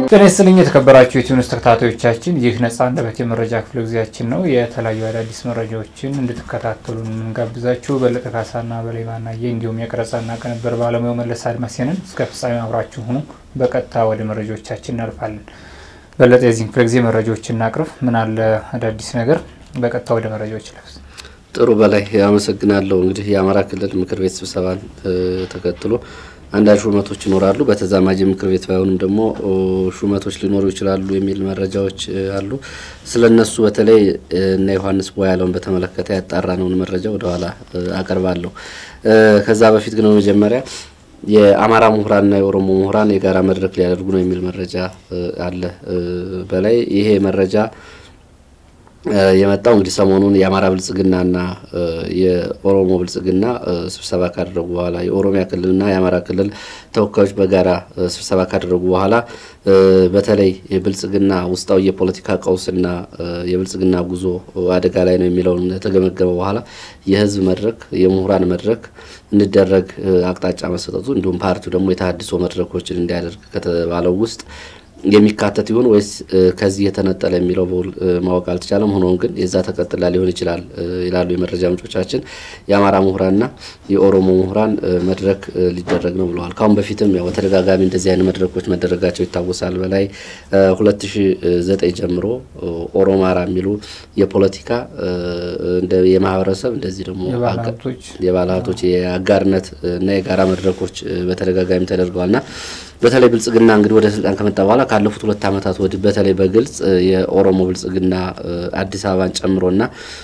ጤና ይስጥልኝ የተከበራችሁ የቲዩኒስ ተከታታዮቻችን፣ ይህ ነጻ አንደበት የመረጃ ክፍለ ጊዜያችን ነው። የተለያዩ አዳዲስ መረጃዎችን እንድትከታተሉ የምንጋብዛችሁ በለጠ ካሳና በላይ ማናየ እንዲሁም የቀረጻና ቅንብር ባለሙያው መለስ አድማሴንን እስከ ፍጻሜ አብራችሁ ሁኑ። በቀጥታ ወደ መረጃዎቻችን እናልፋለን። በለጠ የዚህን ክፍለ ጊዜ መረጃዎችን እናቅርብ። ምን አለ አዳዲስ ነገር? በቀጥታ ወደ መረጃዎች ለፍስ ጥሩ በላይ አመሰግናለሁ። እንግዲህ የአማራ ክልል ምክር ቤት ስብሰባን ተከትሎ አንዳንድ ሹመቶች ይኖራሉ። በተዛማጅ ምክር ቤት ባይሆኑም ደግሞ ሹመቶች ሊኖሩ ይችላሉ የሚል መረጃዎች አሉ። ስለ እነሱ በተለይ እነ ዮሐንስ ቦያለውን በተመለከተ ያጣራነውን መረጃ ወደኋላ አቀርባለሁ። ከዛ በፊት ግን በመጀመሪያ የአማራ ምሁራንና የኦሮሞ ምሁራን የጋራ መድረክ ሊያደርጉ ነው የሚል መረጃ አለ። በላይ ይሄ መረጃ የመጣው እንግዲህ ሰሞኑን የአማራ ብልጽግናና የኦሮሞ ብልጽግና ስብሰባ ካደረጉ በኋላ የኦሮሚያ ክልልና የአማራ ክልል ተወካዮች በጋራ ስብሰባ ካደረጉ በኋላ በተለይ የብልጽግና ውስጣዊ የፖለቲካ ቀውስና የብልጽግና ጉዞ አደጋ ላይ ነው የሚለውን ከተገመገመ በኋላ የህዝብ መድረክ የምሁራን መድረክ እንዲደረግ አቅጣጫ መሰጠቱ እንዲሁም ፓርቲው ደግሞ የተሃድሶ መድረኮችን እንዲያደርግ ከተባለው ውስጥ የሚካተት ይሆን ወይስ ከዚህ የተነጠለ የሚለው በውል ማወቅ አልተቻለም። ሆኖም ግን የዛ ተቀጥላ ሊሆን ይችላል ይላሉ የመረጃ ምንጮቻችን። የአማራ ምሁራንና የኦሮሞ ምሁራን መድረክ ሊደረግ ነው ብለዋል። ካሁን በፊትም ያው በተደጋጋሚ እንደዚህ አይነት መድረኮች መደረጋቸው ይታወሳል። በላይ 2009 ጀምሮ ኦሮማራ የሚሉ የፖለቲካ የማህበረሰብ እንደዚህ ደግሞ የባለ ሀብቶች የአጋርነት እና የጋራ መድረኮች በተደጋጋሚ ተደርገዋል ና በተለይ ብልጽግና እንግዲህ ወደ ስልጣን ከመጣ በኋላ ካለፉት ሁለት ዓመታት ወዲህ በተለይ በግልጽ የኦሮሞ ብልጽግና አዲስ አበባን ጨምሮና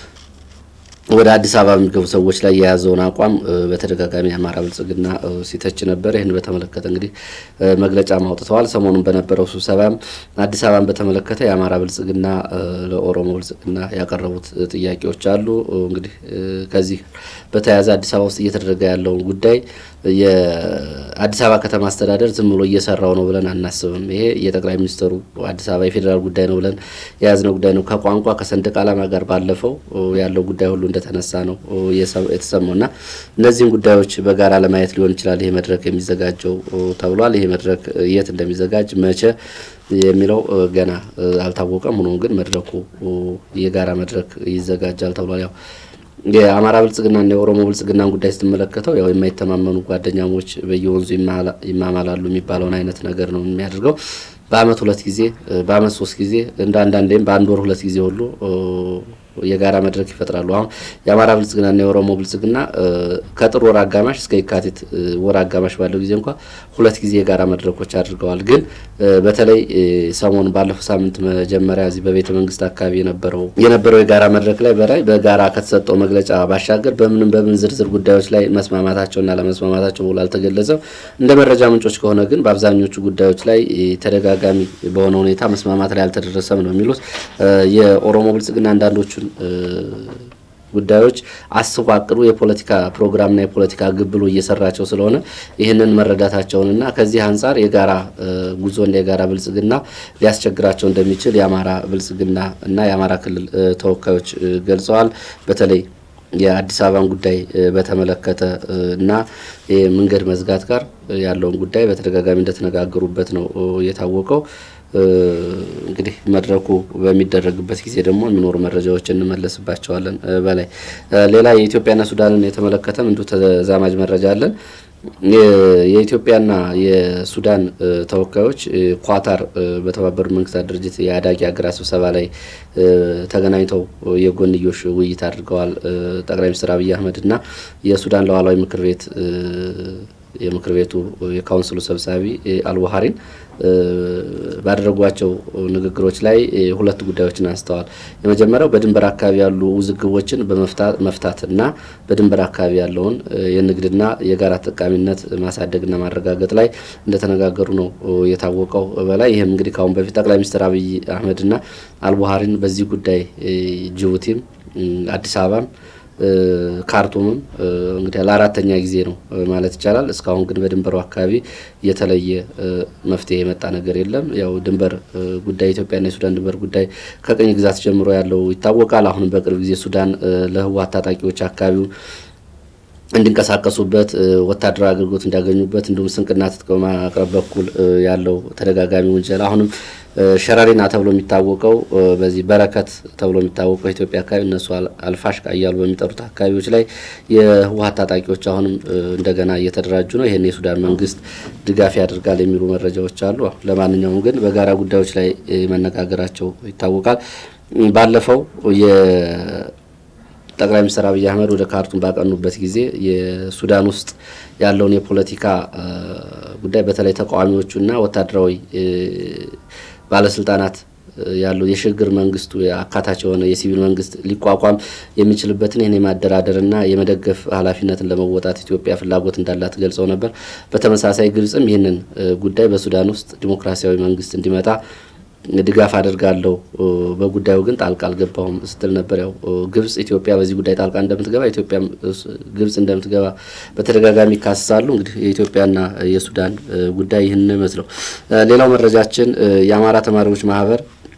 ወደ አዲስ አበባ የሚገቡ ሰዎች ላይ የያዘውን አቋም በተደጋጋሚ የአማራ ብልጽግና ሲተች ነበር። ይህን በተመለከተ እንግዲህ መግለጫ አውጥተዋል። ሰሞኑን በነበረው ስብሰባም አዲስ አበባን በተመለከተ የአማራ ብልጽግና ለኦሮሞ ብልጽግና ያቀረቡት ጥያቄዎች አሉ። እንግዲህ ከዚህ በተያያዘ አዲስ አበባ ውስጥ እየተደረገ ያለውን ጉዳይ የአዲስ አበባ ከተማ አስተዳደር ዝም ብሎ እየሰራው ነው ብለን አናስብም። ይሄ የጠቅላይ ሚኒስትሩ አዲስ አበባ የፌዴራል ጉዳይ ነው ብለን የያዝነው ጉዳይ ነው። ከቋንቋ ከሰንደቅ ዓላማ ጋር ባለፈው ያለው ጉዳይ ሁሉ እንደተነሳ ነው የተሰማው እና እነዚህም ጉዳዮች በጋራ ለማየት ሊሆን ይችላል ይሄ መድረክ የሚዘጋጀው ተብሏል። ይሄ መድረክ የት እንደሚዘጋጅ መቼ የሚለው ገና አልታወቀም። ሆኖም ግን መድረኩ የጋራ መድረክ ይዘጋጃል ተብሏል። ያው የአማራ ብልጽግናና የኦሮሞ ብልጽግናን ጉዳይ ስትመለከተው ያው የማይተማመኑ ጓደኛሞች በየወንዙ ይማማላሉ የሚባለውን አይነት ነገር ነው የሚያደርገው። በአመት ሁለት ጊዜ በአመት ሶስት ጊዜ እንደ አንዳንዴም በአንድ ወር ሁለት ጊዜ ሁሉ የጋራ መድረክ ይፈጥራሉ። አሁን የአማራ ብልጽግናና የኦሮሞ ብልጽግና ከጥር ወር አጋማሽ እስከ የካቲት ወር አጋማሽ ባለው ጊዜ እንኳ ሁለት ጊዜ የጋራ መድረኮች አድርገዋል። ግን በተለይ ሰሞኑ ባለፈው ሳምንት መጀመሪያ እዚህ በቤተ መንግስት አካባቢ የነበረው የነበረው የጋራ መድረክ ላይ በላይ በጋራ ከተሰጠው መግለጫ ባሻገር በምንም በምን ዝርዝር ጉዳዮች ላይ መስማማታቸውና ለመስማማታቸው ውል አልተገለጸም። እንደ መረጃ ምንጮች ከሆነ ግን በአብዛኞቹ ጉዳዮች ላይ ተደጋጋሚ በሆነ ሁኔታ መስማማት ላይ አልተደረሰም ነው የሚሉት የኦሮሞ ብልጽግና አንዳንዶቹ ጉዳዮች አስቦ አቅዶ የፖለቲካ ፕሮግራምና የፖለቲካ ግብ ብሎ እየሰራቸው ስለሆነ ይህንን መረዳታቸውንና ከዚህ አንጻር የጋራ ጉዞና የጋራ ብልጽግና ሊያስቸግራቸው እንደሚችል የአማራ ብልጽግና እና የአማራ ክልል ተወካዮች ገልጸዋል። በተለይ የአዲስ አበባን ጉዳይ በተመለከተ እና የመንገድ መዝጋት ጋር ያለውን ጉዳይ በተደጋጋሚ እንደተነጋገሩበት ነው የታወቀው። እንግዲህ መድረኩ በሚደረግበት ጊዜ ደግሞ የሚኖሩ መረጃዎች እንመለስባቸዋለን። በላይ ሌላ የኢትዮጵያና ሱዳንን የተመለከተም እንዲሁ ተዛማጅ መረጃ አለን። የኢትዮጵያና የሱዳን ተወካዮች ኳታር በተባበሩት መንግስታት ድርጅት የአዳጊ ሀገራት ስብሰባ ላይ ተገናኝተው የጎንዮሽ ውይይት አድርገዋል። ጠቅላይ ሚኒስትር አብይ አህመድ እና የሱዳን ሉዓላዊ ምክር ቤት የምክር ቤቱ የካውንስሉ ሰብሳቢ አልቡሃሪን ባደረጓቸው ንግግሮች ላይ ሁለት ጉዳዮችን አንስተዋል። የመጀመሪያው በድንበር አካባቢ ያሉ ውዝግቦችን በመፍታት እና በድንበር አካባቢ ያለውን የንግድና የጋራ ተጠቃሚነት ማሳደግና ማረጋገጥ ላይ እንደተነጋገሩ ነው የታወቀው። በላይ ይህም እንግዲህ ካሁን በፊት ጠቅላይ ሚኒስትር አብይ አህመድና አልቡሃሪን በዚህ ጉዳይ ጅቡቲም አዲስ አበባም ካርቱምም እንግዲህ ለአራተኛ ጊዜ ነው ማለት ይቻላል። እስካሁን ግን በድንበሩ አካባቢ የተለየ መፍትሄ የመጣ ነገር የለም። ያው ድንበር ጉዳይ ኢትዮጵያና የሱዳን ድንበር ጉዳይ ከቅኝ ግዛት ጀምሮ ያለው ይታወቃል። አሁንም በቅርብ ጊዜ ሱዳን ለህወሓት ታጣቂዎች አካባቢው እንዲንቀሳቀሱበት ወታደራዊ አገልግሎት እንዲያገኙበት እንዲሁም ስንቅና ትጥቅ በማቅረብ በኩል ያለው ተደጋጋሚ ውንጀላ አሁንም ሸረሪና ተብሎ የሚታወቀው በዚህ በረከት ተብሎ የሚታወቀው ኢትዮጵያ አካባቢ እነሱ አልፋሽቃ እያሉ በሚጠሩት አካባቢዎች ላይ የህወሓት ታጣቂዎች አሁንም እንደገና እየተደራጁ ነው። ይህን የሱዳን መንግስት ድጋፍ ያደርጋል የሚሉ መረጃዎች አሉ። ለማንኛውም ግን በጋራ ጉዳዮች ላይ መነጋገራቸው ይታወቃል። ባለፈው ጠቅላይ ሚኒስትር አብይ አህመድ ወደ ካርቱም ባቀኑበት ጊዜ የሱዳን ውስጥ ያለውን የፖለቲካ ጉዳይ በተለይ ተቃዋሚዎቹና ወታደራዊ ባለስልጣናት ያለው የሽግግር መንግስቱ አካታች የሆነ የሲቪል መንግስት ሊቋቋም የሚችልበትን ይህን የማደራደርና የመደገፍ ኃላፊነትን ለመወጣት ኢትዮጵያ ፍላጎት እንዳላት ገልጸው ነበር። በተመሳሳይ ግብጽም ይህንን ጉዳይ በሱዳን ውስጥ ዲሞክራሲያዊ መንግስት እንዲመጣ ድጋፍ አደርጋለሁ፣ በጉዳዩ ግን ጣልቃ አልገባሁም ስትል ነበር። ያው ግብጽ ኢትዮጵያ በዚህ ጉዳይ ጣልቃ እንደምትገባ ኢትዮጵያ ግብጽ እንደምትገባ በተደጋጋሚ ይካሰሳሉ። እንግዲህ የኢትዮጵያና የሱዳን ጉዳይ ይህን ነው ይመስለው። ሌላው መረጃችን የአማራ ተማሪዎች ማህበር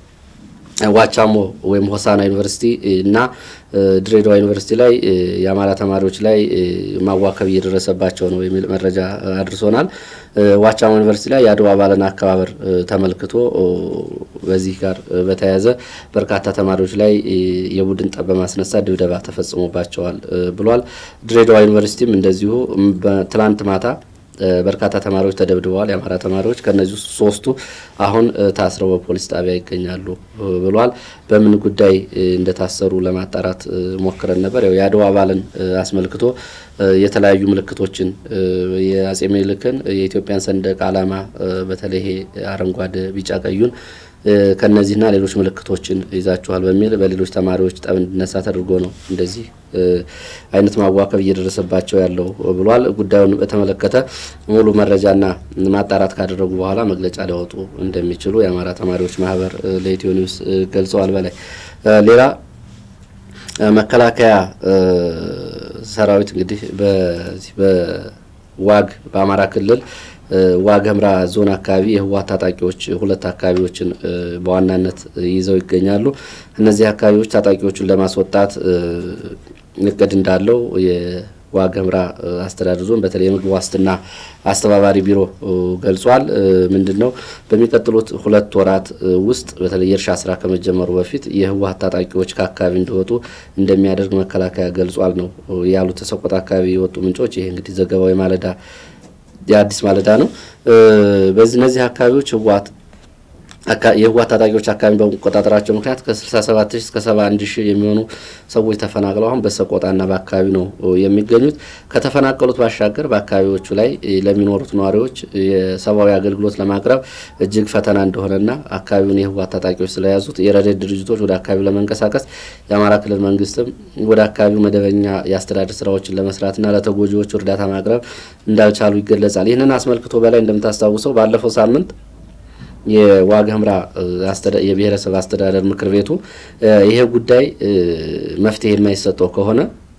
ዋቻሞ ወይም ሆሳና ዩኒቨርሲቲ እና ድሬዳዋ ዩኒቨርሲቲ ላይ የአማራ ተማሪዎች ላይ ማዋከብ እየደረሰባቸው ነው የሚል መረጃ አድርሶናል። ዋቻሞ ዩኒቨርሲቲ ላይ የአድዋ በዓልን አከባበር ተመልክቶ በዚህ ጋር በተያያዘ በርካታ ተማሪዎች ላይ የቡድን ጠብ በማስነሳት ድብደባ ተፈጽሞባቸዋል ብሏል። ድሬዳዋ ዩኒቨርሲቲም እንደዚሁ ትላንት ማታ በርካታ ተማሪዎች ተደብድበዋል። የአማራ ተማሪዎች ከነዚህ ውስጥ ሶስቱ አሁን ታስረው በፖሊስ ጣቢያ ይገኛሉ ብሏል። በምን ጉዳይ እንደታሰሩ ለማጣራት ሞክረን ነበር። ያው የአድዋ በዓልን አስመልክቶ የተለያዩ ምልክቶችን የአጼ ምኒልክን የኢትዮጵያን ሰንደቅ ዓላማ በተለይ ይሄ አረንጓዴ፣ ቢጫ ቀዩን ከነዚህና ሌሎች ምልክቶችን ይዛችኋል በሚል በሌሎች ተማሪዎች ጠብ እንዲነሳ ተደርጎ ነው እንደዚህ አይነት ማዋከብ እየደረሰባቸው ያለው ብሏል። ጉዳዩን በተመለከተ ሙሉ መረጃና ማጣራት ካደረጉ በኋላ መግለጫ ሊያወጡ እንደሚችሉ የአማራ ተማሪዎች ማህበር ለኢትዮ ኒውስ ገልጸዋል። በላይ ሌላ መከላከያ ሰራዊት እንግዲህ በዚህ በዋግ በአማራ ክልል ዋግ ኽምራ ዞን አካባቢ የህወሓት ታጣቂዎች ሁለት አካባቢዎችን በዋናነት ይዘው ይገኛሉ። እነዚህ አካባቢዎች ታጣቂዎቹን ለማስወጣት እቅድ እንዳለው የዋግ ኽምራ አስተዳደር ዞን በተለይ የምግብ ዋስትና አስተባባሪ ቢሮ ገልጿል። ምንድን ነው በሚቀጥሉት ሁለት ወራት ውስጥ በተለይ የእርሻ ስራ ከመጀመሩ በፊት የህወሓት ታጣቂዎች ከአካባቢ እንዲወጡ እንደሚያደርግ መከላከያ ገልጿል ነው ያሉት ሰቆጣ አካባቢ የወጡ ምንጮች። ይሄ እንግዲህ ዘገባው የማለዳ የአዲስ ማለዳ ነው። በዚህ እነዚህ አካባቢዎች ህወሓት የህወሓት ታጣቂዎች አካባቢ በመቆጣጠራቸው ምክንያት ከ67 ሺህ እስከ 71 ሺህ የሚሆኑ ሰዎች ተፈናቅለው አሁን በሰቆጣና በአካባቢ ነው የሚገኙት። ከተፈናቀሉት ባሻገር በአካባቢዎቹ ላይ ለሚኖሩት ነዋሪዎች የሰብአዊ አገልግሎት ለማቅረብ እጅግ ፈተና እንደሆነና አካባቢውን የህወሓት ታጣቂዎች ስለያዙት የረድኤት ድርጅቶች ወደ አካባቢው ለመንቀሳቀስ የአማራ ክልል መንግስትም ወደ አካባቢው መደበኛ የአስተዳደር ስራዎችን ለመስራትና ለተጎጂዎች እርዳታ ማቅረብ እንዳልቻሉ ይገለጻል። ይህንን አስመልክቶ በላይ እንደምታስታውሰው ባለፈው ሳምንት የዋግ ኽምራ የብሔረሰብ አስተዳደር ምክር ቤቱ ይሄ ጉዳይ መፍትሄ የማይሰጠው ከሆነ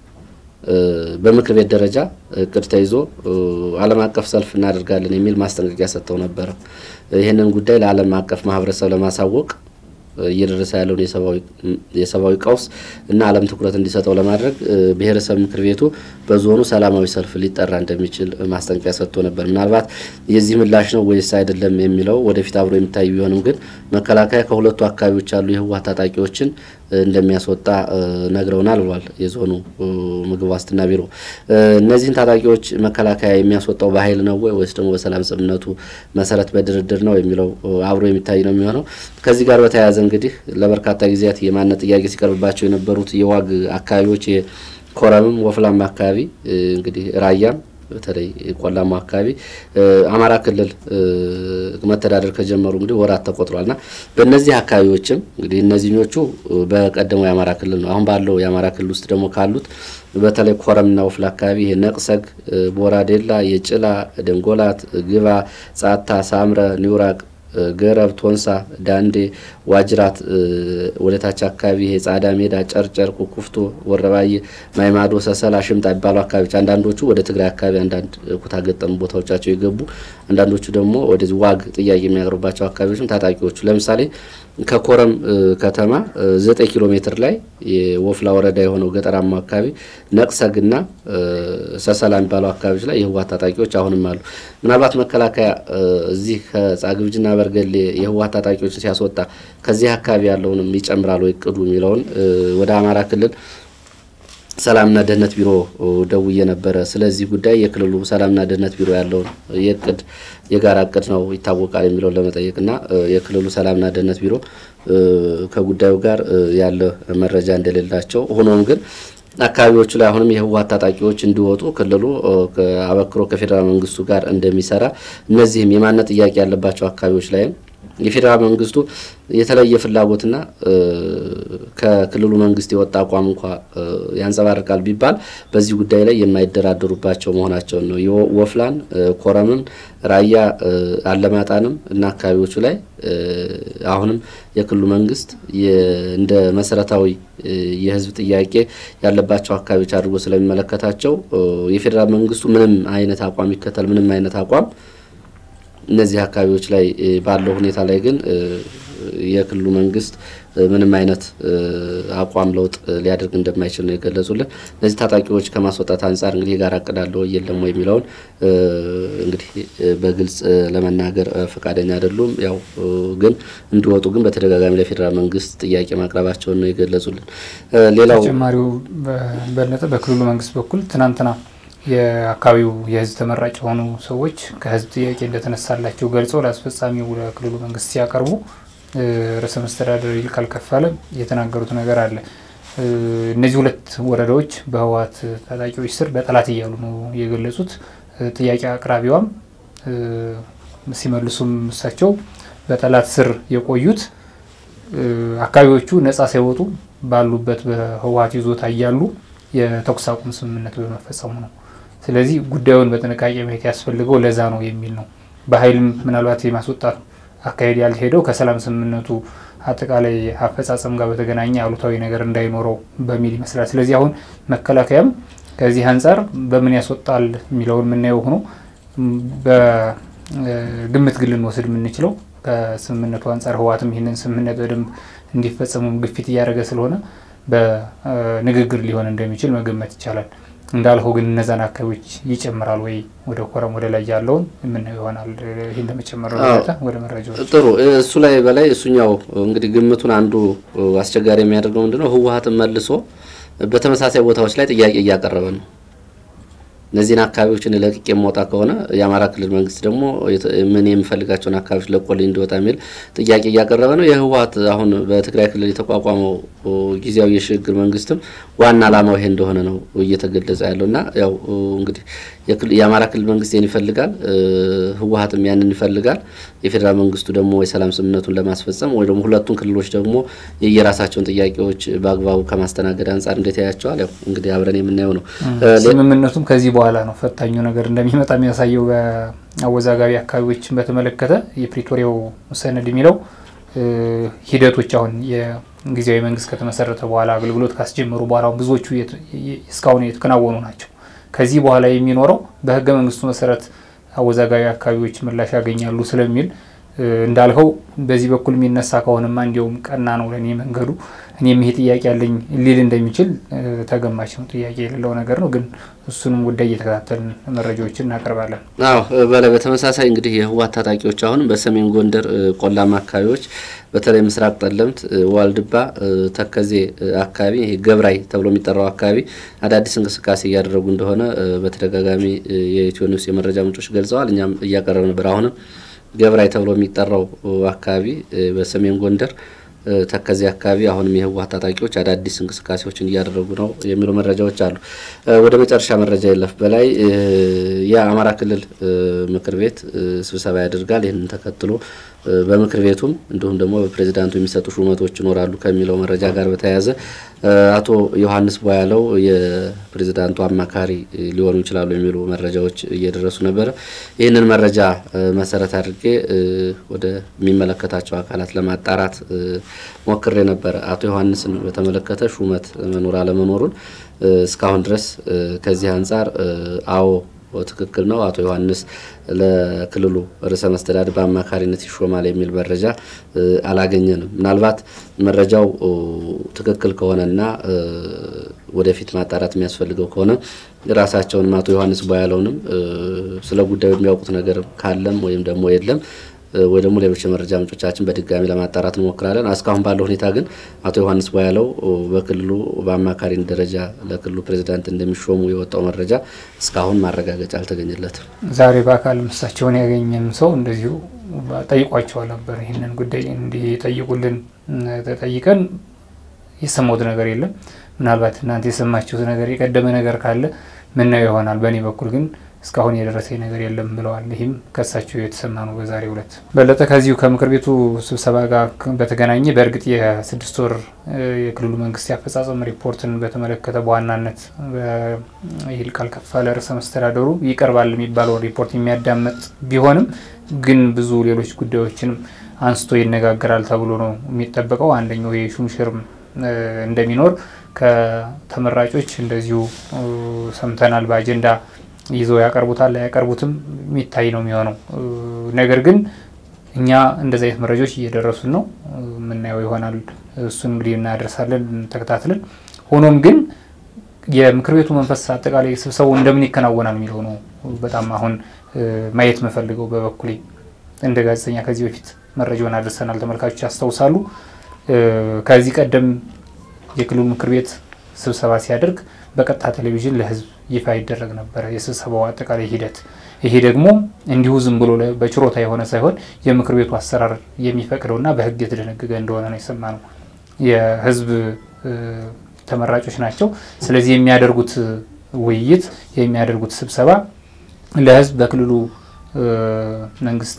በምክር ቤት ደረጃ እቅድ ተይዞ ዓለም አቀፍ ሰልፍ እናደርጋለን የሚል ማስጠንቀቂያ ሰጥተው ነበረ። ይህንን ጉዳይ ለዓለም አቀፍ ማህበረሰብ ለማሳወቅ እየደረሰ ያለውን የሰብአዊ ቀውስ እና ዓለም ትኩረት እንዲሰጠው ለማድረግ ብሔረሰብ ምክር ቤቱ በዞኑ ሰላማዊ ሰልፍ ሊጠራ እንደሚችል ማስጠንቀቂያ ሰጥቶ ነበር። ምናልባት የዚህ ምላሽ ነው ወይስ አይደለም የሚለው ወደፊት አብሮ የሚታይ ቢሆንም ግን መከላከያ ከሁለቱ አካባቢዎች ያሉ የህወሓት ታጣቂዎችን እንደሚያስወጣ ነግረውናል ብሏል የዞኑ ምግብ ዋስትና ቢሮ። እነዚህን ታጣቂዎች መከላከያ የሚያስወጣው በኃይል ነው ወይ ወይስ ደግሞ በሰላም ስምምነቱ መሰረት በድርድር ነው የሚለው አብሮ የሚታይ ነው የሚሆነው። ከዚህ ጋር በተያያዘ እንግዲህ ለበርካታ ጊዜያት የማንነት ጥያቄ ሲቀርብባቸው የነበሩት የዋግ አካባቢዎች የኮረምም ወፍላም አካባቢ እንግዲህ ራያም በተለይ ቆላማ አካባቢ አማራ ክልል መተዳደር ከጀመሩ እንግዲህ ወራት ተቆጥሯልና በእነዚህ አካባቢዎችም እንግዲህ እነዚህኞቹ በቀደመው የአማራ ክልል ነው። አሁን ባለው የአማራ ክልል ውስጥ ደግሞ ካሉት በተለይ ኮረምና ወፍላ አካባቢ ይሄ ነቅሰግ፣ ቦራዴላ፣ የጭላ፣ ደንጎላት፣ ግባ፣ ጻታ፣ ሳምረ፣ ኒውራቅ ገረብ፣ ቶንሳ፣ ዳንዴ፣ ዋጅራት ወደ ታች አካባቢ ይሄ ጻዳ ሜዳ፣ ጨርጨር፣ ኩኩፍቶ፣ ወረባዬ፣ ማይማዶ፣ ሰሰላ፣ ሽምጣ የሚባሉ አካባቢዎች አንዳንዶቹ ወደ ትግራይ አካባቢ አንዳንድ ኩታ ገጠም ቦታዎቻቸው የገቡ አንዳንዶቹ ደግሞ ወደዚህ ዋግ ጥያቄ የሚያቀርቡባቸው አካባቢዎችም ታጣቂዎቹ ለምሳሌ ከኮረም ከተማ ዘጠኝ ኪሎ ሜትር ላይ የወፍላ ወረዳ የሆነው ገጠራማ አካባቢ ነቅሰግና ሰሰላ የሚባለው አካባቢዎች ላይ የህወሓት ታጣቂዎች አሁንም አሉ። ምናልባት መከላከያ እዚህ ከጻግብጅና በርገሌ የህወሓት ታጣቂዎችን ሲያስወጣ ከዚህ አካባቢ ያለውንም ይጨምራል ወይ እቅዱ የሚለውን ወደ አማራ ክልል ሰላምና ደህንነት ቢሮ ደውዬ ነበረ። ስለዚህ ጉዳይ የክልሉ ሰላምና ደህንነት ቢሮ ያለውን የእቅድ የጋራ እቅድ ነው ይታወቃል የሚለውን ለመጠየቅና የክልሉ ሰላምና ደህንነት ቢሮ ከጉዳዩ ጋር ያለ መረጃ እንደሌላቸው ሆኖም ግን አካባቢዎቹ ላይ አሁንም የህወሓት ታጣቂዎች እንዲወጡ ክልሉ አበክሮ ከፌዴራል መንግስቱ ጋር እንደሚሰራ እነዚህም የማንነት ጥያቄ ያለባቸው አካባቢዎች ላይም የፌዴራል መንግስቱ የተለየ ፍላጎትና ከክልሉ መንግስት የወጣ አቋም እንኳ ያንጸባርቃል ቢባል በዚህ ጉዳይ ላይ የማይደራደሩባቸው መሆናቸውን ነው። ወፍላን፣ ኮረምን፣ ራያ አለማጣንም እና አካባቢዎቹ ላይ አሁንም የክልሉ መንግስት እንደ መሰረታዊ የህዝብ ጥያቄ ያለባቸው አካባቢዎች አድርጎ ስለሚመለከታቸው የፌዴራል መንግስቱ ምንም አይነት አቋም ይከተል ምንም አይነት አቋም እነዚህ አካባቢዎች ላይ ባለው ሁኔታ ላይ ግን የክልሉ መንግስት ምንም አይነት አቋም ለውጥ ሊያደርግ እንደማይችል ነው የገለጹልን። እነዚህ ታጣቂዎች ከማስወጣት አንጻር እንግዲህ የጋራ እቅድ አለው የለም ወይ የሚለውን እንግዲህ በግልጽ ለመናገር ፈቃደኛ አይደሉም። ያው ግን እንዲወጡ ግን በተደጋጋሚ ለፌዴራል መንግስት ጥያቄ ማቅረባቸውን ነው የገለጹልን። ሌላው ተጨማሪው በለጠ በክልሉ መንግስት በኩል ትናንትና የአካባቢው የህዝብ ተመራጭ የሆኑ ሰዎች ከህዝብ ጥያቄ እንደተነሳላቸው ገልጸው ለአስፈጻሚው ለክልሉ መንግስት ሲያቀርቡ ርዕሰ መስተዳደር ይልቃል ከፋለ የተናገሩት ነገር አለ። እነዚህ ሁለት ወረዳዎች በህወሓት ታጣቂዎች ስር በጠላት እያሉ ነው የገለጹት። ጥያቄ አቅራቢዋም ሲመልሱም እሳቸው በጠላት ስር የቆዩት አካባቢዎቹ ነጻ ሳይወጡ ባሉበት በህወሓት ይዞታ እያሉ የተኩስ አቁም ስምምነት በመፈጸሙ ነው። ስለዚህ ጉዳዩን በጥንቃቄ ማየት ያስፈልገው ለዛ ነው የሚል ነው። በኃይልም ምናልባት የማስወጣት አካሄድ ያልሄደው ከሰላም ስምምነቱ አጠቃላይ አፈጻጸም ጋር በተገናኘ አሉታዊ ነገር እንዳይኖረው በሚል ይመስላል። ስለዚህ አሁን መከላከያም ከዚህ አንጻር በምን ያስወጣል የሚለውን የምናየው ሆኖ በግምት ግን ልንወስድ የምንችለው ከስምምነቱ አንጻር ህወሓትም ይህንን ስምምነት በደንብ እንዲፈጸሙ ግፊት እያደረገ ስለሆነ በንግግር ሊሆን እንደሚችል መገመት ይቻላል። እንዳልኸው ግን እነዛን አካባቢዎች ይጨምራል ወይ ወደ ኮረም ወደ ላይ ያለውን የምናየው ይሆናል። ይህን ለመጨመር ወደ መረጃዎች ጥሩ። እሱ ላይ በላይ እሱኛው እንግዲህ ግምቱን አንዱ አስቸጋሪ የሚያደርገው ምንድነው ህወሓትን መልሶ በተመሳሳይ ቦታዎች ላይ ጥያቄ እያቀረበ ነው። እነዚህን አካባቢዎችን ለቅቄ የማውጣ ከሆነ የአማራ ክልል መንግስት ደግሞ ምን የምፈልጋቸውን አካባቢዎች ለቆልኝ እንዲወጣ የሚል ጥያቄ እያቀረበ ነው። የህወሓት አሁን በትግራይ ክልል የተቋቋመው ጊዜያዊ የሽግግር መንግስትም ዋና ዓላማው ይሄ እንደሆነ ነው እየተገለጸ ያለው እና ያው እንግዲህ የአማራ ክልል መንግስት ይህን ይፈልጋል፣ ህወሓትም ያንን ይፈልጋል። የፌዴራል መንግስቱ ደግሞ የሰላም ስምምነቱን ለማስፈጸም ወይ ደግሞ ሁለቱን ክልሎች ደግሞ የየራሳቸውን ጥያቄዎች በአግባቡ ከማስተናገድ አንጻር እንዴት ያያቸዋል? ያው እንግዲህ አብረን የምናየው ነው። ስምምነቱም ከዚህ በኋላ ነው ፈታኙ ነገር እንደሚመጣ የሚያሳየው። በአወዛጋቢ አካባቢዎችን በተመለከተ የፕሪቶሪያው ሰነድ የሚለው ሂደቶች አሁን የጊዜያዊ መንግስት ከተመሰረተ በኋላ አገልግሎት ካስጀመሩ በኋላ ብዙዎቹ እስካሁን የተከናወኑ ናቸው። ከዚህ በኋላ የሚኖረው በህገ መንግስቱ መሰረት አወዛጋቢ አካባቢዎች ምላሽ ያገኛሉ ስለሚል እንዳልኸው በዚህ በኩል የሚነሳ ከሆነማ እንዲያውም ቀና ነው ለእኔ መንገዱ እኔም ይሄ ጥያቄ ያለኝ ሊል እንደሚችል ተገማች ነው። ጥያቄ የሌለው ነገር ነው። ግን እሱንም ጉዳይ እየተከታተልን መረጃዎችን እናቀርባለን። አዎ በላይ በተመሳሳይ እንግዲህ የህወሓት ታጣቂዎች አሁንም በሰሜን ጎንደር ቆላማ አካባቢዎች በተለይ ምስራቅ ጠለምት፣ ዋልድባ፣ ተከዜ አካባቢ ይሄ ገብራይ ተብሎ የሚጠራው አካባቢ አዳዲስ እንቅስቃሴ እያደረጉ እንደሆነ በተደጋጋሚ የኢትዮ ኒውስ የመረጃ ምንጮች ገልጸዋል። እኛም እያቀረብ ነበር። አሁንም ገብራይ ተብሎ የሚጠራው አካባቢ በሰሜን ጎንደር ተከዜ አካባቢ አሁንም የህወሓት ታጣቂዎች አዳዲስ እንቅስቃሴዎችን እያደረጉ ነው የሚሉ መረጃዎች አሉ። ወደ መጨረሻ መረጃ የለፍ በላይ የአማራ ክልል ምክር ቤት ስብሰባ ያደርጋል። ይህንን ተከትሎ በምክር ቤቱም እንዲሁም ደግሞ በፕሬዚዳንቱ የሚሰጡ ሹመቶች ይኖራሉ ከሚለው መረጃ ጋር በተያያዘ አቶ ዮሐንስ ቧያለው የፕሬዚዳንቱ አማካሪ ሊሆኑ ይችላሉ የሚሉ መረጃዎች እየደረሱ ነበረ። ይህንን መረጃ መሰረት አድርጌ ወደ የሚመለከታቸው አካላት ለማጣራት ሞክሬ ነበረ። አቶ ዮሐንስን በተመለከተ ሹመት መኖር አለመኖሩን እስካሁን ድረስ ከዚህ አንጻር አዎ ትክክል ነው፣ አቶ ዮሐንስ ለክልሉ ርዕሰ መስተዳድር በአማካሪነት ይሾማል የሚል መረጃ አላገኘንም። ምናልባት መረጃው ትክክል ከሆነና ወደፊት ማጣራት የሚያስፈልገው ከሆነ ራሳቸውንም አቶ ዮሐንስ ቧያለውንም ስለ ጉዳዩ የሚያውቁት ነገር ካለም ወይም ደግሞ የለም ወይ ደግሞ ሌሎች የመረጃ ምንጮቻችን በድጋሚ ለማጣራት እንሞክራለን። እስካሁን ባለው ሁኔታ ግን አቶ ዮሐንስ ቧያለው በክልሉ በአማካሪ ደረጃ ለክልሉ ፕሬዚዳንት እንደሚሾሙ የወጣው መረጃ እስካሁን ማረጋገጫ አልተገኘለትም። ዛሬ በአካል እሳቸውን ያገኘን ሰው እንደዚሁ ጠይቋቸዋል ነበር። ይህንን ጉዳይ እንዲጠይቁልን ተጠይቀን የሰማሁት ነገር የለም። ምናልባት እናንተ የሰማችሁት ነገር የቀደመ ነገር ካለ ምናየው ይሆናል። በእኔ በኩል ግን እስካሁን የደረሰኝ ነገር የለም ብለዋል። ይህም ከሳቸው የተሰማ ነው። በዛሬው ዕለት በለጠ ከዚሁ ከምክር ቤቱ ስብሰባ ጋር በተገናኘ በእርግጥ የስድስት ወር የክልሉ መንግስት የአፈጻጸም ሪፖርትን በተመለከተ በዋናነት ይልቃል ከፋለ ርዕሰ መስተዳደሩ ይቀርባል የሚባለውን ሪፖርት የሚያዳምጥ ቢሆንም ግን ብዙ ሌሎች ጉዳዮችንም አንስቶ ይነጋገራል ተብሎ ነው የሚጠበቀው። አንደኛው የሹምሽርም እንደሚኖር ከተመራጮች እንደዚሁ ሰምተናል። በአጀንዳ ይዘው ያቀርቡታል አያቀርቡትም የሚታይ ነው የሚሆነው። ነገር ግን እኛ እንደዚህ አይነት መረጃዎች እየደረሱን ነው የምናየው ይሆናል። እሱን እንግዲህ እናደርሳለን ተከታትለን። ሆኖም ግን የምክር ቤቱ መንፈስ አጠቃላይ ስብሰባው እንደምን ይከናወናል የሚለው ነው በጣም አሁን ማየት መፈልገው በበኩሌ እንደ ጋዜጠኛ ከዚህ በፊት መረጃውን አድርሰናል። ተመልካቾች ያስታውሳሉ። ከዚህ ቀደም የክልሉ ምክር ቤት ስብሰባ ሲያደርግ በቀጥታ ቴሌቪዥን ለሕዝብ ይፋ ይደረግ ነበረ የስብሰባው አጠቃላይ ሂደት። ይሄ ደግሞ እንዲሁ ዝም ብሎ በችሮታ የሆነ ሳይሆን የምክር ቤቱ አሰራር የሚፈቅደውና በሕግ የተደነገገ እንደሆነ ነው የሰማነው። የሕዝብ ተመራጮች ናቸው። ስለዚህ የሚያደርጉት ውይይት የሚያደርጉት ስብሰባ ለሕዝብ በክልሉ መንግስት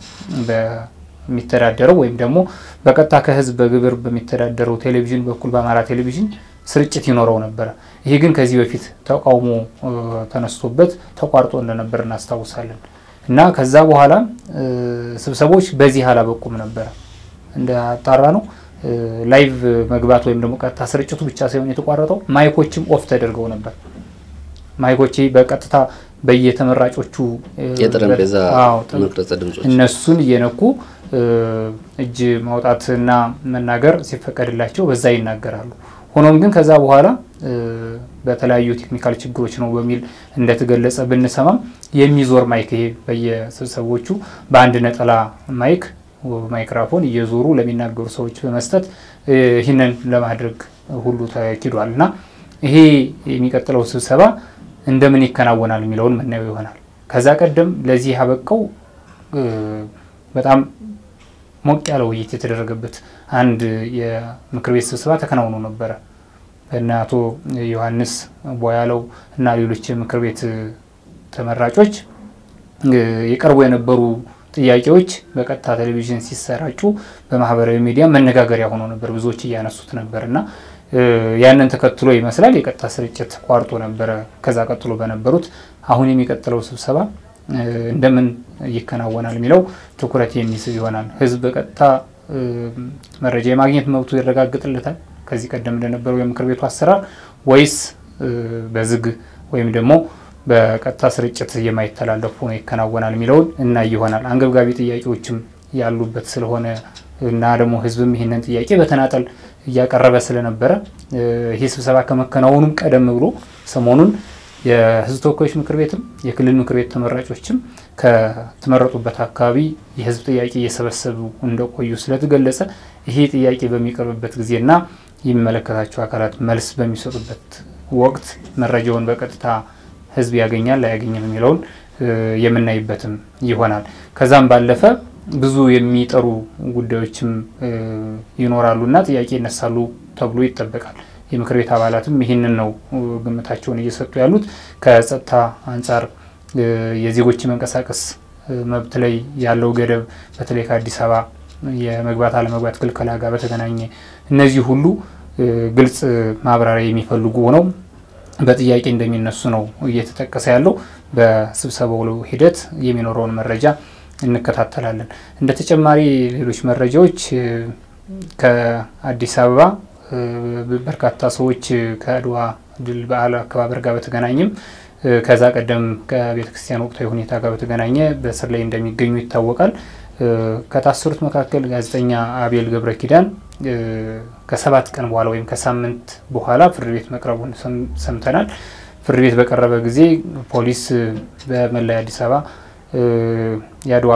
በሚተዳደረው ወይም ደግሞ በቀጥታ ከሕዝብ በግብር በሚተዳደረው ቴሌቪዥን በኩል በአማራ ቴሌቪዥን ስርጭት ይኖረው ነበረ። ይሄ ግን ከዚህ በፊት ተቃውሞ ተነስቶበት ተቋርጦ እንደነበር እናስታውሳለን። እና ከዛ በኋላ ስብሰቦች በዚህ አላበቁም ነበረ። እንደ አጣራ ነው ላይቭ መግባት ወይም ደግሞ ቀጥታ ስርጭቱ ብቻ ሳይሆን የተቋረጠው ማይኮችም ኦፍ ተደርገው ነበር። ማይኮች በቀጥታ በየተመራጮቹ የጠረጴዛ መቅረጸ ድምጾች እነሱን እየነኩ እጅ ማውጣትና መናገር ሲፈቀድላቸው በዛ ይናገራሉ። ሆኖም ግን ከዛ በኋላ በተለያዩ ቴክኒካል ችግሮች ነው በሚል እንደተገለጸ ብንሰማም የሚዞር ማይክ ይሄ በየስብሰቦቹ በአንድ ነጠላ ማይክ ማይክራፎን እየዞሩ ለሚናገሩ ሰዎች በመስጠት ይህንን ለማድረግ ሁሉ ተኪዷል እና ይሄ የሚቀጥለው ስብሰባ እንደምን ይከናወናል የሚለውን ምናየው ይሆናል። ከዛ ቀደም ለዚህ ያበቃው በጣም ሞቅ ያለ ውይይት የተደረገበት አንድ የምክር ቤት ስብሰባ ተከናውኖ ነበረ። በእነ አቶ ዮሐንስ ቧያለው እና ሌሎች የምክር ቤት ተመራጮች የቀርቡ የነበሩ ጥያቄዎች በቀጥታ ቴሌቪዥን ሲሰራጩ በማህበራዊ ሚዲያ መነጋገሪያ ሆኖ ነበር። ብዙዎች እያነሱት ነበር እና ያንን ተከትሎ ይመስላል የቀጥታ ስርጭት ቋርጦ ነበረ። ከዛ ቀጥሎ በነበሩት አሁን የሚቀጥለው ስብሰባ እንደምን ይከናወናል የሚለው ትኩረት የሚስብ ይሆናል። ህዝብ በቀጥታ መረጃ የማግኘት መብቱ ይረጋግጥለታል ከዚህ ቀደም እንደነበረው የምክር ቤቱ አሰራር ወይስ በዝግ ወይም ደግሞ በቀጥታ ስርጭት የማይተላለፉ ነው ይከናወናል የሚለውን እና ይሆናል አንገብጋቢ ጥያቄዎችም ያሉበት ስለሆነ እና ደግሞ ህዝብም ይህንን ጥያቄ በተናጠል እያቀረበ ስለነበረ ይህ ስብሰባ ከመከናወኑም ቀደም ብሎ ሰሞኑን የህዝብ ተወካዮች ምክር ቤትም የክልል ምክር ቤት ተመራጮችም ከተመረጡበት አካባቢ የህዝብ ጥያቄ እየሰበሰቡ እንደቆዩ ስለተገለጸ ይሄ ጥያቄ በሚቀርብበት ጊዜና የሚመለከታቸው አካላት መልስ በሚሰጡበት ወቅት መረጃውን በቀጥታ ህዝብ ያገኛል አያገኝም የሚለውን የምናይበትም ይሆናል። ከዛም ባለፈ ብዙ የሚጠሩ ጉዳዮችም ይኖራሉና ጥያቄ ይነሳሉ ተብሎ ይጠበቃል። የምክር ቤት አባላትም ይህንን ነው ግምታቸውን እየሰጡ ያሉት። ከጸጥታ አንጻር የዜጎች መንቀሳቀስ መብት ላይ ያለው ገደብ በተለይ ከአዲስ አበባ የመግባት አለመግባት ክልከላ ጋር በተገናኘ እነዚህ ሁሉ ግልጽ ማብራሪያ የሚፈልጉ ሆነው በጥያቄ እንደሚነሱ ነው እየተጠቀሰ ያለው። በስብሰባው ሂደት የሚኖረውን መረጃ እንከታተላለን። እንደ ተጨማሪ ሌሎች መረጃዎች ከአዲስ አበባ በርካታ ሰዎች ከአድዋ ድል በዓል አከባበር ጋር በተገናኘም ከዛ ቀደም ከቤተ ክርስቲያን ወቅታዊ ሁኔታ ጋር በተገናኘ በእስር ላይ እንደሚገኙ ይታወቃል። ከታሰሩት መካከል ጋዜጠኛ አቤል ገብረ ኪዳን ከሰባት ቀን በኋላ ወይም ከሳምንት በኋላ ፍርድ ቤት መቅረቡን ሰምተናል። ፍርድ ቤት በቀረበ ጊዜ ፖሊስ በመላ አዲስ አበባ የአድዋ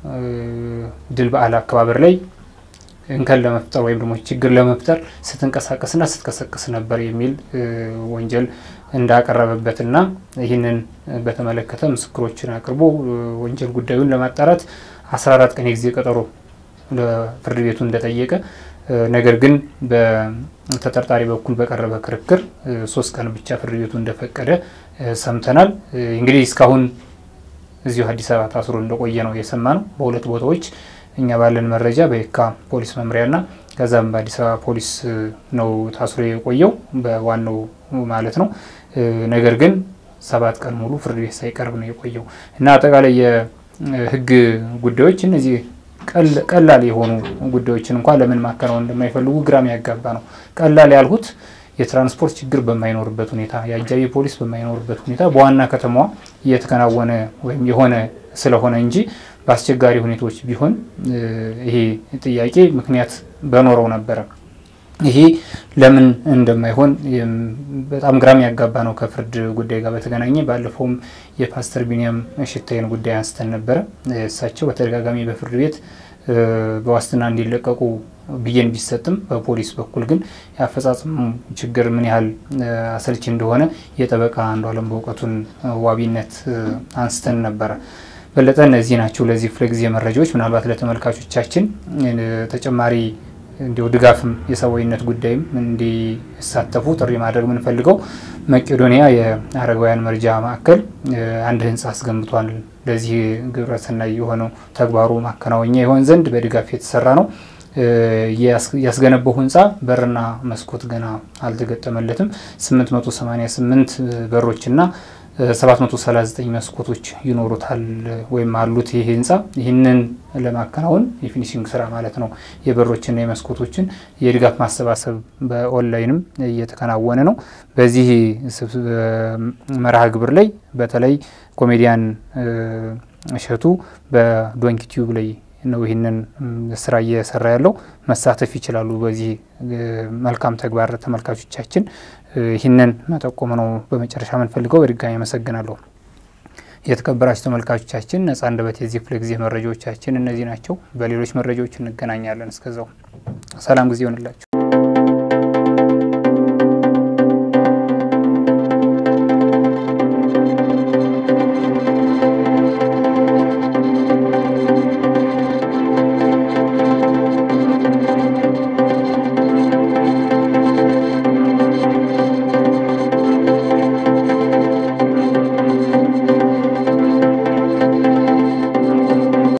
ድል በዓል አከባበር ላይ እንከን ለመፍጠር ወይም ደግሞ ችግር ለመፍጠር ስትንቀሳቀስና ስትቀሰቅስ ነበር የሚል ወንጀል እንዳቀረበበትና ይህንን በተመለከተ ምስክሮችን አቅርቦ ወንጀል ጉዳዩን ለማጣራት 14 ቀን የጊዜ ቀጠሮ ለፍርድ ቤቱ እንደጠየቀ ነገር ግን በተጠርጣሪ በኩል በቀረበ ክርክር ሶስት ቀን ብቻ ፍርድ ቤቱ እንደፈቀደ ሰምተናል። እንግዲህ እስካሁን እዚሁ አዲስ አበባ ታስሮ እንደቆየ ነው የሰማ ነው። በሁለት ቦታዎች እኛ ባለን መረጃ በየካ ፖሊስ መምሪያና ከዛም በአዲስ አበባ ፖሊስ ነው ታስሮ የቆየው በዋናው ማለት ነው። ነገር ግን ሰባት ቀን ሙሉ ፍርድ ቤት ሳይቀርብ ነው የቆየው እና አጠቃላይ የህግ ጉዳዮች እነዚህ ቀላል የሆኑ ጉዳዮችን እንኳን ለምን ማከናወን እንደማይፈልጉ ግራም ያጋባ ነው። ቀላል ያልሁት የትራንስፖርት ችግር በማይኖርበት ሁኔታ፣ የአጃቢ ፖሊስ በማይኖርበት ሁኔታ በዋና ከተማዋ እየተከናወነ ወይም የሆነ ስለሆነ እንጂ በአስቸጋሪ ሁኔታዎች ቢሆን ይሄ ጥያቄ ምክንያት በኖረው ነበረ። ይሄ ለምን እንደማይሆን በጣም ግራም ያጋባ ነው። ከፍርድ ጉዳይ ጋር በተገናኘ ባለፈውም የፓስተር ቢኒያም ሽታዬን ጉዳይ አንስተን ነበረ። እሳቸው በተደጋጋሚ በፍርድ ቤት በዋስትና እንዲለቀቁ ብይን ቢሰጥም በፖሊስ በኩል ግን የአፈጻጸሙ ችግር ምን ያህል አሰልቺ እንደሆነ የጠበቃ አንዱዓለም በእውቀቱን ዋቢነት አንስተን ነበረ። በለጠ እነዚህ ናቸው ለዚህ ክፍለ ጊዜ መረጃዎች። ምናልባት ለተመልካቾቻችን ተጨማሪ እንዲሁ ድጋፍም የሰብአዊነት ጉዳይም እንዲሳተፉ ጥሪ ማድረግ የምንፈልገው መቄዶንያ የአረጋውያን መርጃ ማዕከል አንድ ህንፃ አስገንብቷል። ለዚህ ግብረሰናይ የሆነው ተግባሩ ማከናወኛ ይሆን ዘንድ በድጋፍ የተሰራ ነው። ያስገነባው ህንፃ በርና መስኮት ገና አልተገጠመለትም። 888 በሮችና 739 መስኮቶች ይኖሩታል ወይም አሉት ይህ ህንፃ። ይህንን ለማከናወን የፊኒሽንግ ስራ ማለት ነው የበሮችና የመስኮቶችን የድጋፍ ማሰባሰብ በኦንላይንም እየተከናወነ ነው። በዚህ መርሃ ግብር ላይ በተለይ ኮሜዲያን እሸቱ በዶንኪ ቲዩብ ላይ ነው ይህንን ስራ እየሰራ ያለው። መሳተፍ ይችላሉ። በዚህ መልካም ተግባር ተመልካቾቻችን ይህንን መጠቆም ነው በመጨረሻ የምንፈልገው። በድጋሚ አመሰግናለሁ። የተከበራችሁ ተመልካቾቻችን ነጻ አንደበት የዚህ ክፍለ ጊዜ መረጃዎቻችን እነዚህ ናቸው። በሌሎች መረጃዎች እንገናኛለን። እስከዛው ሰላም ጊዜ ይሆንላችሁ።